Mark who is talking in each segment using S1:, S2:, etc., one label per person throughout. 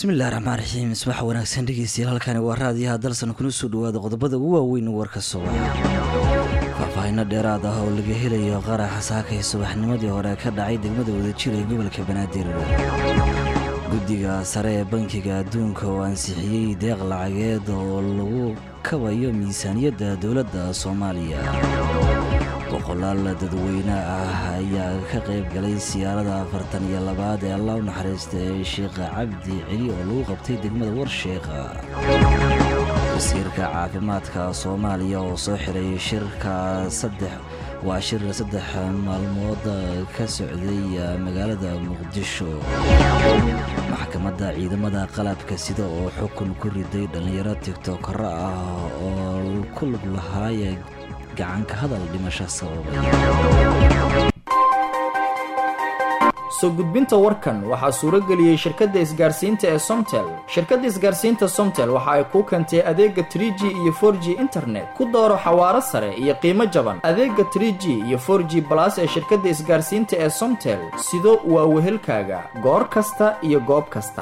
S1: bismillahi raxmaan raxiim isbax wanaagsan dhegeystayaal halkani waa raadiyaha dalsan kuna soo dhawaada qodobada ugu waaweyn warka subax faahfaahino dheeraad ah oo laga helayo qaraxa saakay subaxnimadii hore ka dhacay degmada wadajir ee gobolka banaadir guddiga sare ee bankiga adduunka oo ansixiyey deeq lacageed oo lagu kabayo miisaaniyadda dowladda soomaaliya boqolaal dadweyne ah ayaa ka qayb galay siyaarada afartan iyo labaad ee allah u naxariista ee sheekh cabdi celi oo lagu qabtay degmada warsheekha wasiirka caafimaadka soomaaliya oo soo xiray shirka saddex waa shir saddex maalmood ka socday magaalada muqdisho maxkamadda ciidamada qalabka sida oo xukun ku riday dhallinyaro tiktokaro ah oo ku lug lahaaya gacanka hadal dhimasho sababay
S2: soo gudbinta warkan waxaa suuro geliyey shirkadda isgaarsiinta ee somtel shirkadda isgaarsiinta somtel waxa ay kuu keentay adeega trie g iyo for g internet ku dooro xawaaro sare iyo qiimo jaban adeega trie g iyo for g balas ee shirkadda isgaarsiinta ee somtel sido waa wehelkaaga goor kasta iyo goob kasta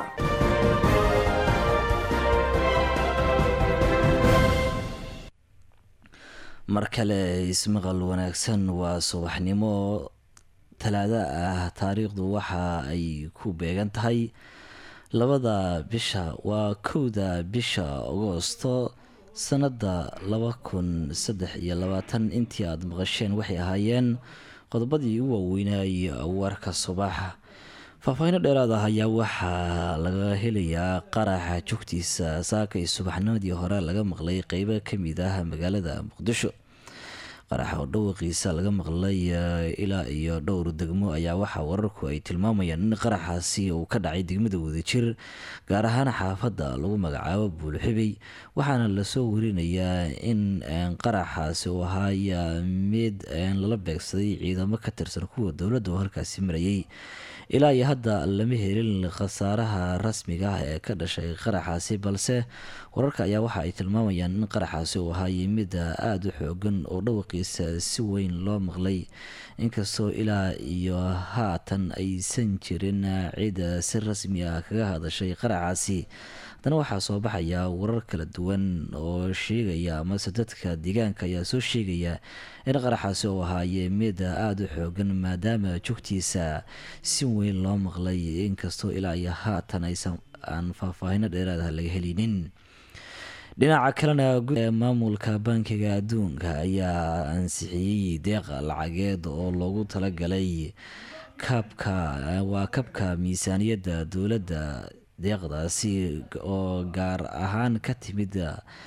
S1: mar kale ismaqal wanaagsan waa subaxnimo talaado ah taariikhdu waxa ay ku beegan tahay labada bisha waa kowda bisha agoosto sanada laba kun saddex iyo labaatan intii aada maqasheen waxay ahaayeen qodobadii u waaweynay warka subaxa faahfaahino dheeraad ah ayaa waxaa laga helayaa qaraxa joogtiisa saakay subaxnimadii hore laga maqlay qeybo kamid ah magaalada muqdisho qaraxa oo dhawaqiisa laga maqlay ilaa iyo dhowr degmo ayaa waxaa wararku ay tilmaamayaan in qaraxaasi uu ka dhacay degmada wadajir gaar ahaan xaafadda lagu magacaabo buulxibey waxaana lasoo warinayaa in qaraxaasi uu ahaaya mid lala beegsaday ciidamo ka tirsan kuwa dowladda oo halkaasi marayay ilaa iyo hadda lama helin khasaaraha rasmiga ah ee ka dhashay qaraxaasi balse wararka ayaa waxa ay tilmaamayaan in qaraxaasi uu ahaayay mid aada u xoogan oo dhawaqiisa si weyn loo maqlay inkastoo ilaa iyo haatan aysan jirin cid si rasmi ah kaga hadashay qaraxaasi haddana waxaa soo baxaya warar kala duwan oo sheegaya amase dadka deegaanka ayaa soo sheegaya in qaraxaasi uu ahaaye mid aada u xoogan maadaama joogtiisa si weyn loo maqlay inkastoo ilaa iyo haatan aysan aan faahfaahino dheeraadaha laga helinin dhinaca kalena maamulka bankiga adduunka ayaa ansixiyey deeq lacageed oo loogu talagalay kabka waa kabka miisaaniyadda dowladda deeqdaasi oo gaar ahaan ka timid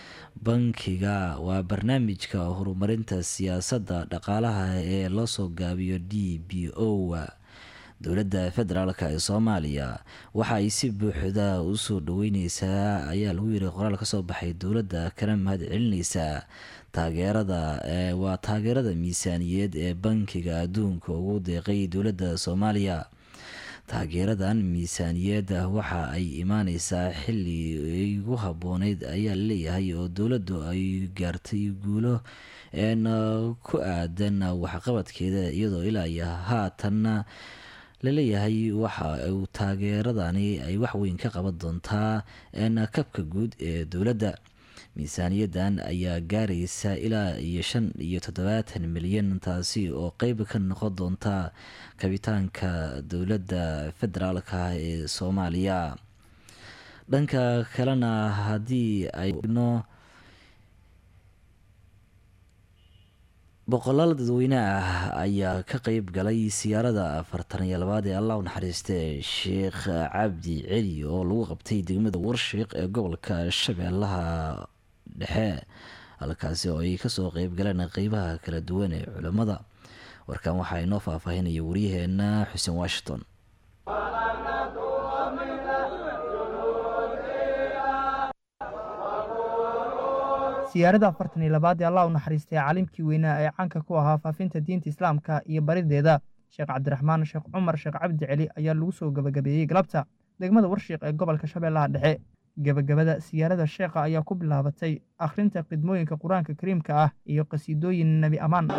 S1: bankiga waa barnaamijka horumarinta siyaasadda dhaqaalaha ee loo soo gaabiyo d b o dowladda federaalk ee soomaaliya waxa ay si buuxda u soo dhaweyneysaa ayaa lagu yiri qoraal kasoo baxay dowladda kana mahad celineysaa taageerada waa taageerada miisaaniyeed ee bankiga adduunka ugu deeqay dowladda soomaaliya taageeradan miisaaniyadda waxa ay imaaneysaa xili ugu habooneyd ayaa laleeyahay oo dowladdu ay gaartay guulo ku aadan waxqabadkeeda iyadoo ilaa iyo haatanna laleeyahay waxa uu taageeradani ay waxweyn ka qaban doontaa kabka guud ee dowladda miisaaniyadan ayaa gaaraysa ilaa iyo shan iyo toddobaatan milyan taasi oo qeyb ka noqon doonta kabitaanka dowladda federaalka ee soomaaliya dhanka kalena haddii ayno boqolaal dadweyne ah ayaa ka qeyb galay siyaarada afartan iyo labaad ee allah u naxariiste sheekh cabdi celi oo lagu qabtay degmada warshiiq ee gobolka shabeellaha dhexe halkaasi oo ay kasoo qeyb galeen qeybaha kala duwan ee culammada warkan waxaa inoo faahfaahinaya waryaheena xuseen washington
S3: siyaarada afartan iyo labaad ee allah u naxariistay caalimkii weynaa ee caanka ku ahaa faafinta diinta islaamka iyo barideeda sheekh cabdiraxmaan sheekh cumar sheekh cabdi celi ayaa lagu soo gebagabeeyey galabta degmada warshiiq ee gobolka shabeellaha dhexe gebagabada siyaarada sheekha ayaa ku bilaabatay akhrinta khidmooyinka qur-aanka kariimka ah iyo qhasiidooyin nebi ammaan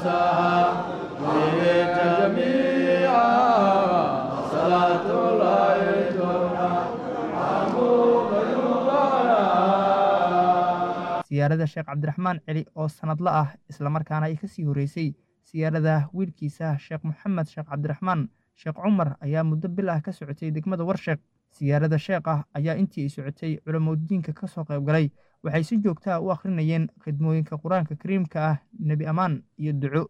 S4: جميعا صلاة الله
S3: siyaarada sheekh cabdiraxmaan celi oo sanadla ah islamarkaana ay kasii horreysay siyaarada wiilkiisa sheekh moxamed sheekh cabdiraxmaan sheekh cumar ayaa muddo bil ah ka socotay degmada warsheekh siyaarada sheekh ah ayaa intii ay socotay culamadiinka ka soo qayb galay waxay si joogtaa u akhrinayeen khidmooyinka qur-aanka kariimka ah nebi ammaan iyo duco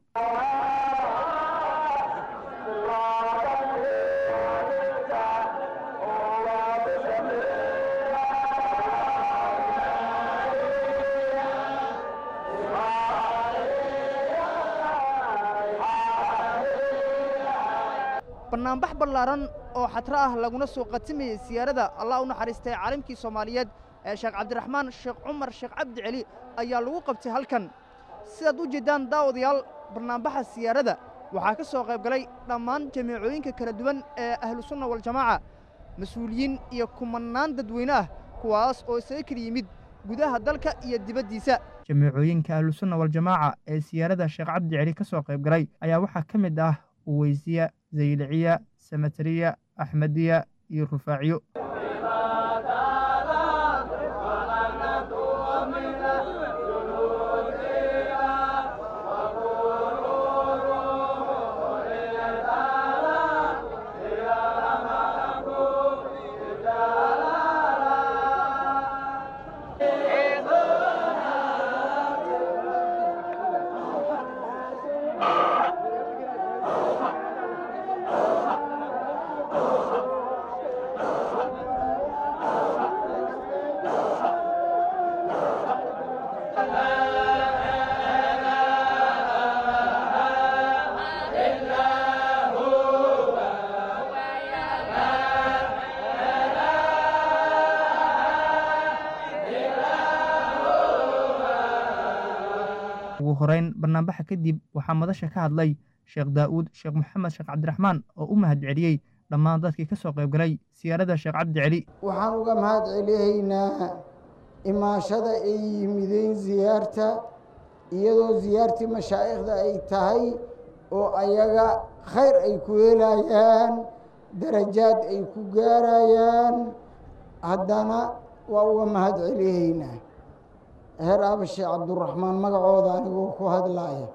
S4: bannaanbax ballaaran oo xatro ah laguna soo qatimayey siyaarada allah u naxariistay caalimkii soomaaliyeed ee sheekh cabdiraxmaan sheekh cumar sheekh cabdi celi ayaa lagu qabtay halkan sidaad u jeeddaan daawadayaal barnaambaxa siyaarada waxaa ka soo qayb galay dhammaan jamiicooyinka kala duwan ee ahlusunna waljamaaca mas-uuliyiin iyo kumannaan dadweyne ah kuwaas oo isaga kala yimid gudaha dalka iyo dibaddiisa
S3: jamiicooyinka ahlusunna waljamaaca ee siyaarada sheekh cabdi celi ka soo qayb galay ayaa waxaa ka mid ah uweysiya zayliciya samatariya axmediya iyo rufaaciyo ugu horeyn barnaambaxa kadib waxaa madasha ka hadlay sheekh daa'uud sheekh moxamed sheekh cabdiraxmaan oo u mahad celiyey dhammaan dadkii ka soo qayb galay siyaarada sheekh cabdi celi
S5: waxaan uga mahad celihaynaa imaashada ay yimideen siyaarta iyadoo siyaartii mashaa'ikhda ay tahay oo ayaga khayr ay ku helayaan darajaad ay ku gaarayaan haddana waa uga mahad celihaynaa heer abashe cabduraxmaan magacooda anigoo ku hadlaaya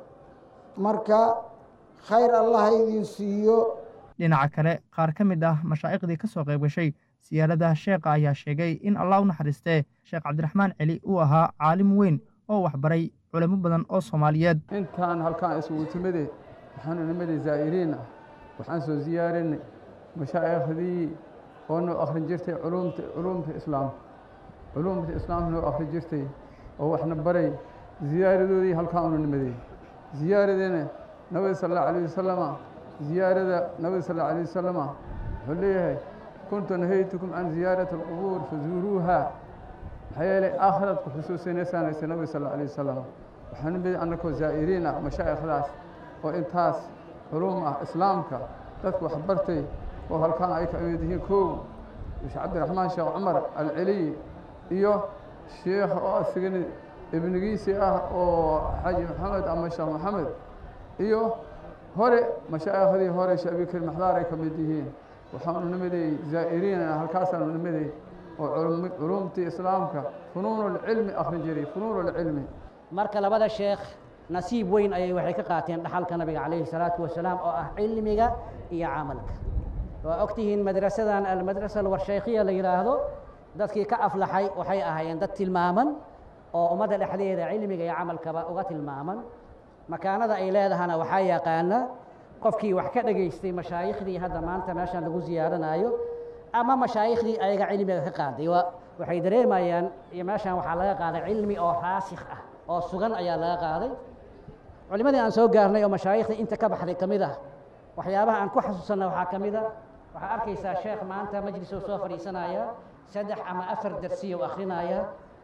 S5: marka khayr allaha idin siiyo
S3: dhinaca kale qaar ka mid ah mashaa'iqdii ka soo qayb gashay siyaarada sheekha ayaa sheegay in allah u naxariistee sheekh cabdiraxmaan celi uu ahaa caalim weyn oo waxbaray culamo badan oo soomaaliyeed
S6: intaan halkaan isugu timide waxaanu nimadii zaa'iriin ah waxaan soo ziyaarinay mashaaikhdii oo noo akhrin jirtay culumta culumta islaamka culumta islaamka noo akhrin jirtay oo waxna baray ziyaaradoodii halkaan unu nimaday ziyaaradena nabiga sal allahu alayh wasalama ziyaarada nabiga sal allahu alayh wasalama wuxuu leeyahay kuntu nahaytukum can ziyaarati alqubuur fazuuruuha maxaa yeelay aakhiraad ku xusuusinaysaanaysa nabiga sal allahu alayh wasalam waxaa nimid annakoo zaa'iriin ah mashaa'ikhdaas oo intaas culum ah islaamka dadku wax bartay oo halkaan ay ka mid yihiin kow sheekh cabdiraxmaan sheekh cumar alceliy iyo sheekh oo asigana ibnigiisii ah oo xaji maxamed ama sheekh maxamed iyo hore mashaaikhdii hore sheekh abikir maxdaar ay ka mid yihiin waxaanu nimaday zaa'iriin halkaasaanu nimaday oo culumtii islaamka funuunulcilmi akhrin jiray funuunulcilmi
S7: marka labada sheekh nasiib weyn ayay waxay ka qaateen dhaxalka nabiga calayhi salaatu wasalaam oo ah cilmiga iyo camalka waa ogtihiin madrasadan almadrasa alwarshaykhiya la yidhaahdo dadkii ka aflaxay waxay ahaayeen dad tilmaaman oo ummadda dhexdeeda cilmiga iyo camalkaba uga tilmaaman makaanada ay leedahana waxaa yaqaana qofkii wax ka dhegaystay mashaayiikhdii hadda maanta meeshan lagu ziyaaranaayo ama mashaayiikhdii ayaga cilmiga ka qaaday waxay dareemayaan iyo meeshan waxaa laga qaaday cilmi oo raasikh ah oo sugan ayaa laga qaaday culimadii aan soo gaarnay oo mashaayiikhdii inta ka baxday ka mid ah waxyaabaha aan ku xasuusanna waxaa ka mid a waxaa arkaysaa sheekh maanta majlisoo soo fadhiisanaya saddex ama afar darsiya u akrinaya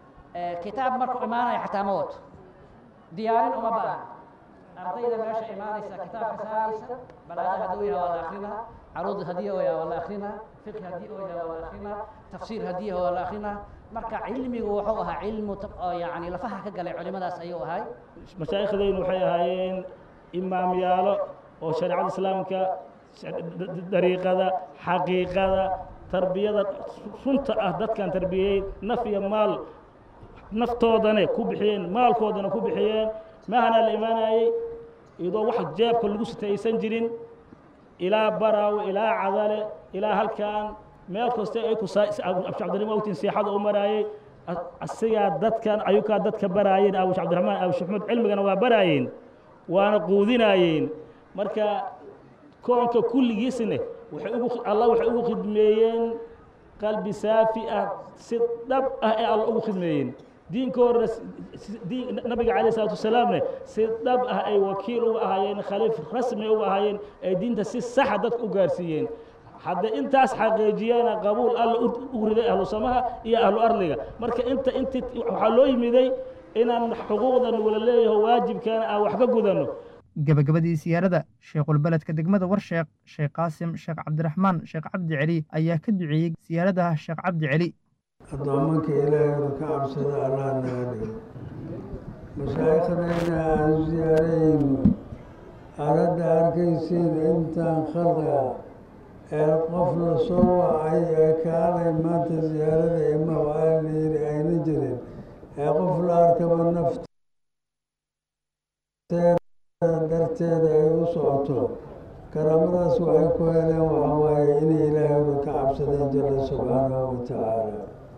S7: kitaab markuu imaanaya xataa ma wato diyaarin uma baahan ardayda meesha imaanaysa kitaabka saaraysa balaada hadduu yaha waa la akrinaa caruud haddii oo yaha waa la akrinaa fiqhi haddii oo yaha waa la akrinaa tafsiir haddii waa la akrinaa marka cilmigu wuxuu ahaa cilmu yani lafaha ka galay culimadaas ayuu ahay
S8: mashaaikhdaynu waxay ahaayeen imaamyaalo oo shareecada islaamka dariiqada xaqiiqada tarbiyada runta ah dadkan tarbiyey naf iyo maal naftoodana ku bixiyeen maalkoodana ku bixiyeen mahana la imaanayey iyadoo wax jeebka lagu sitaysan jirin ilaa baraawe ilaa cadale ilaa halkan meel kasta ay ku cabdiraxmaan ogtiin seexada u maraayey asigaa dadkan ayukaa dadka baraayeen abush cabdiraxmaan abush maxmuud cilmigana waa baraayeen waana quudinaayeen marka koonka kulligiisna waxay ugu allah waxay ugu khidmeeyeen qalbi saafi ah si dhab ah ee alla ugu khidmeeyeen diinkoodana diin nabiga calayh isalaatu wasalaamne si dhab ah ay wakiil uga ahaayeen khaliif rasmi uga ahaayeen ay diinta si saxa dadka u gaarsiiyeen hadda intaas xaqiijiyana qabuul alla ugu riday ahlu samaha iyo ahlu arliga marka inta inti waxaa loo yimiday inaan xuquuqdan wala leeyaho waajibkaana aan wax ka gudanno
S3: gabagabadii siyaarada sheekhulbeledka degmada warsheekh sheekh qaasim sheekh cabdiraxmaan sheekh cabdi celi ayaa ka duceeyey siyaaradaha sheekh cabdi celi
S9: addoomanka ilaahaynu ka cabsada allah naga dhigo mashaayikhdayna aan siyaarayno aradda arkaysiin intaan khalqiga ee qof la soo wacay ee kaalay maanta siyaarada imaw aan layiri ayna jirin ee qof la arkaba nafteeda darteeda ay u socoto karaamadaas waxay ku heleen waxa waaye inay ilaahaynu ka cabsadeen jalla subxaanahu wa tacaala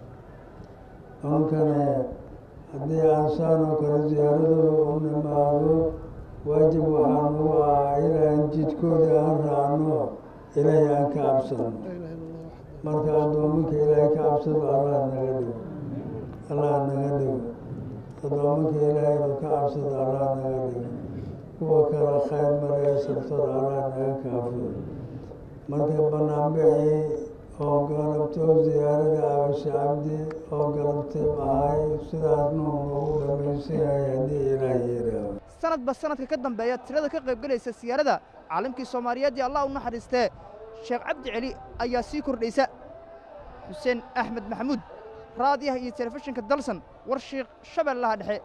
S9: unkane haddii aan saanoo kale siyaaradooda u nimaado waajib waxaa nagu ah inaan jidkooda aan raacno ilaahay aan ka cabsano marka addoominka ilaahay ka cabsado allah naga dhigo allah naga dhigo addoominka ilaahaynu ka cabsado allah naga dhigo kuwa kale khayr maree sabtada allah naga kaafiyo marka banaanbixii oo galabto siyaarada abashe cabdi oo galabtay ahay sidaas nuu nagu dhamaysanyahay haddii ilaah yidhaaho
S4: sanadba sanadka ka dambeeya tirada ka qaybgelaysa siyaarada caalamkii soomaaliyeed ee allah u naxariistee sheekh cabdi celi ayaa sii kordhaysa xuseen axmed maxamuud raadiyaha iyo telefishinka dalsan war shiikh shabeellaha dhexe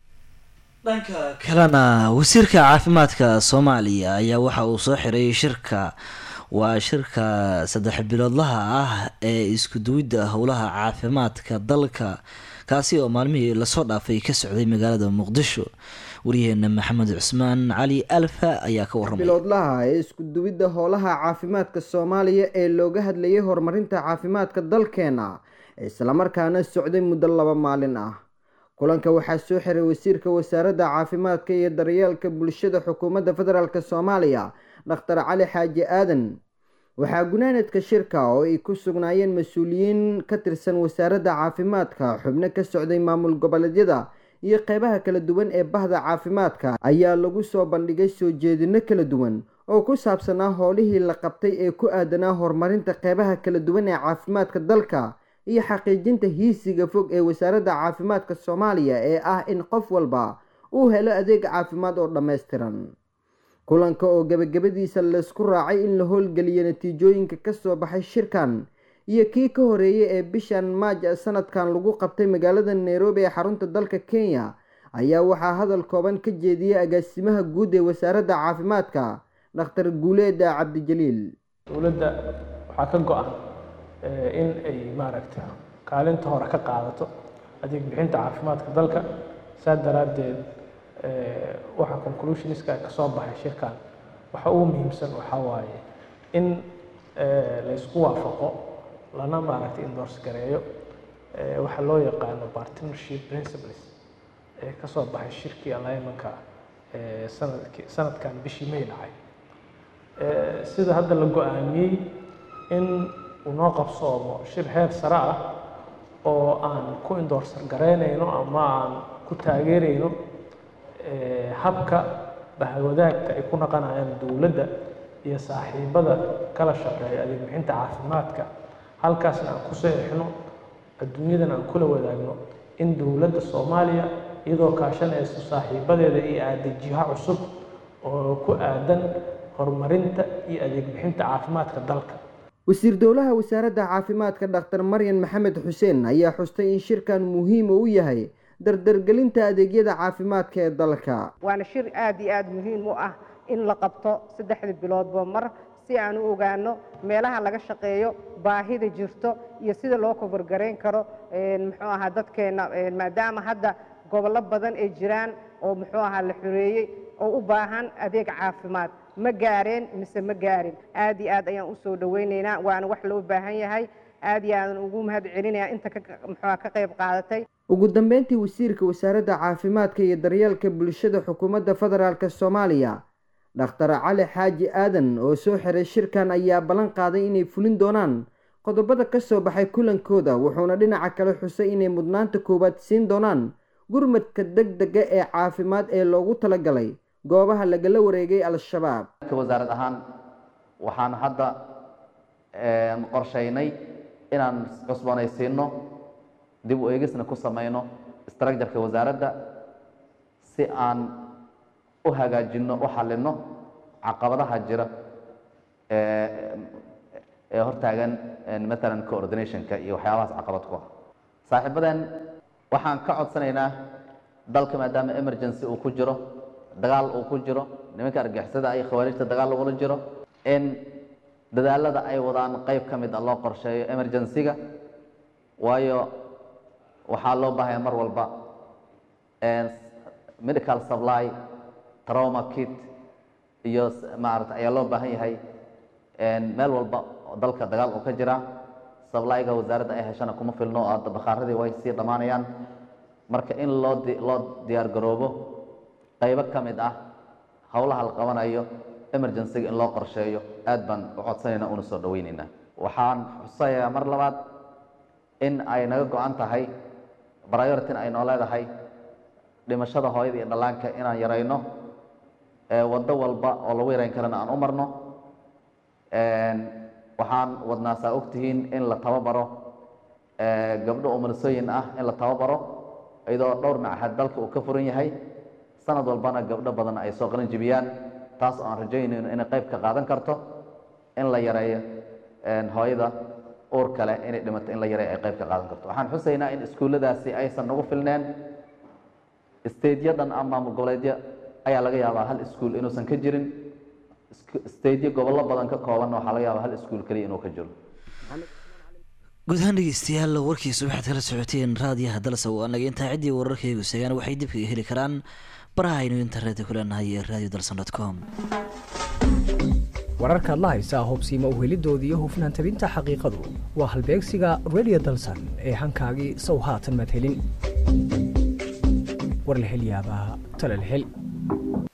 S1: dhanka kalena wasiirka caafimaadka soomaaliya ayaa waxa uu soo xiray shirka waa shirka saddex biloodlaha ah ee isku duwidda howlaha caafimaadka dalka kaasi oo maalmihii lasoo dhaafay ka socday magaalada muqdisho waryaheena maxamed cusmaan cali alfa ayaa ka warramay
S10: biloodlaha ee isku duwidda howlaha caafimaadka soomaaliya ee looga hadlayay horumarinta caafimaadka dalkeena islamarkaana socday muddo laba maalin ah kulanka waxaa soo xiray wasiirka wasaaradda caafimaadka iyo daryeelka bulshada xukuumadda federaalk soomaaliya dhakhtar cali xaaji aadan waxaa gunaanadka shirka oo ay ku sugnaayeen mas-uuliyiin ka tirsan wasaaradda caafimaadka xubno ka socday maamul goboleedyada iyo qeybaha kala duwan ee bahda caafimaadka ayaa lagu soo bandhigay soo jeedino kala duwan oo ku saabsanaa howlihii la qabtay ee ku aadanaa horumarinta qeybaha kala duwan ee caafimaadka dalka iyo xaqiijinta hiisiga fog ee wasaaradda caafimaadka soomaaliya ee ah in qof walba uu helo adeeg caafimaad oo dhammaystiran kulanka oo gebagabadiisa laysku raacay in la howlgeliyo natiijooyinka kasoo baxay shirkan iyo kii ka horeeyay ee bishan maaj sanadkan lagu qabtay magaalada nairobi ee xarunta dalka kenya ayaa waxaa hadal kooban ka jeediyey agaasimaha guud ee wasaaradda caafimaadka dhakhtar guuleeda cabdijaliil
S11: dowladda waxaa ka go-an in ay maaragta kaalinta hore ka qaadato adeeg bixinta caafimaadka dalka saa daraaddeed waxa conclusioniska ka soo baxay shirkan waxa ugu muhiimsan waxaa waaye in laysku waafaqo lana maaragtay endorse gareeyo waxa loo yaqaano partnership principles ee ka soo baxay shirkii alignmentka sanadki sanadkan bishii may dhacay sida hadda la go-aamiyey in uu noo qabsoomo shir heer sare ah oo aan ku indoorsar garaynayno ama aan ku taageerayno habka bahwadaagta ay ku naqanayaan dowladda iyo saaxiibada kala shaqeeya adeeg bixinta caafimaadka halkaasna aan ku seexno adduunyadana aan kula wadaagno in dowladda soomaaliya iyadoo kaashanayso saaxiibadeeda iyo aadejiha cusub oo ku aadan horumarinta iyo adeeg bixinta caafimaadka dalka
S10: wasiir dowlaha wasaaradda caafimaadka dhakhtar maryan maxamed xuseen ayaa xustay in shirkan muhiim u yahay dardargelinta adeegyada caafimaadka ee dalka
S12: waana shir aad iyo aada muhiim u ah in la qabto saddexda biloodba mar si si aan u ogaano meelaha laga shaqeeyo baahida jirto iyo sida loo koborgarayn karo muxuu ahaa dadkeenna maadaama hadda gobollo badan ay jiraan oo muxuu ahaa la xoreeyey oo u baahan adeeg caafimaad ma gaareen mise ma gaarin aad iyo aad ayaan u soo dhowaynaynaa waana wax loo baahan yahay aad iyo aadan ugu mahad celinaya inta muxuuha ka qayb qaadatay
S10: ugu dambeyntii wasiirka wasaaradda caafimaadka iyo daryeelka bulshada xukuumadda federaalk soomaaliya dhakhtar cali xaaji aadan oo soo xiray shirkan ayaa ballan qaaday inay fulin doonaan qodobada ka soo baxay kulankooda wuxuuna dhinaca kale xusay inay mudnaanta koowaad siin doonaan gurmadka deg dega ee caafimaad ee loogu talagalay goobaha lagala wareegay al-shabaab
S13: wasaarad ahaan waxaan hadda qorshaynay inaan cusboonaysiino dib u eegisna ku samayno structureka wasaaradda si aan u hagaajinno u xallinno caqabadaha jira ee hortaagan matalan coordinationka iyo waxyaabahaas caqabad ku ah saaxiibadeen waxaan ka codsanaynaa dalka maadaama emergency uu ku jiro dagaal uu ku jiro nimanka argixisada iyo khawaarijta dagaal lagula jiro in dadaalada ay wadaan qayb ka mid a loo qorsheeyo emergency-ga waayo waxaa loo baahaya mar walba medical supply trauma kit iyo maarata ayaa loo baahan yahay meel walba oo dalka dagaal uu ka jira sablyga wasaaradda ay heshana kuma filno oo bakaaradii way sii dhammaanayaan marka in loo loo diyaar garoobo qaybo ka mid ah howlaha la qabanayo emergencyga in loo qorsheeyo aad baan u codsanaynaa una soo dhaweynaynaa waxaan xusayaa mar labaad in ay naga go-an tahay prioritin ay noo leedahay dhimashada hooyada iyo dhallaanka inaan yarayno waddo walba oo lagu yarayn karana aan u marno waxaan wadnaa saa ogtihiin in la tababaro gabdho umulisooyin ah in la tababaro iyadoo dhowr machad dalka uu ka furan yahay sanad walbana gabdho badan ay soo qalin jibiyaan taas oo aan rajaynayno inay qayb ka qaadan karto in la yareeyo hooyada uur kale inay dhimato in la yareeyo ay qayb ka qaadan karto waxaan xusaynaa in iskuulladaasi aysan nagu filneen staedyo-dhan ama maamul goboleedyo ayaa laga yaabaa hal iskuul inuusan ka jirin staedyo gobollo badan ka koobanna waxaa laga yaabaa hal iskuul keliya inuu ka jiro
S1: guud ahaan dhegeystayaal warkiisa waxaad kala socoteen raadiyaha dalsa oo anaga intaa ciddii wararkaygu segaan waxay dib kaga heli karaan baraha aynu internetka ku leenahay ee radio dalsan dot com
S14: wararkaad la haysaa hobsiima uhelidooda iyo hufnaan tabinta xaqiiqadu waa halbeegsiga radio dalsan ee hankaagii sow haatan madhelin war la hel yaabaa tala la hel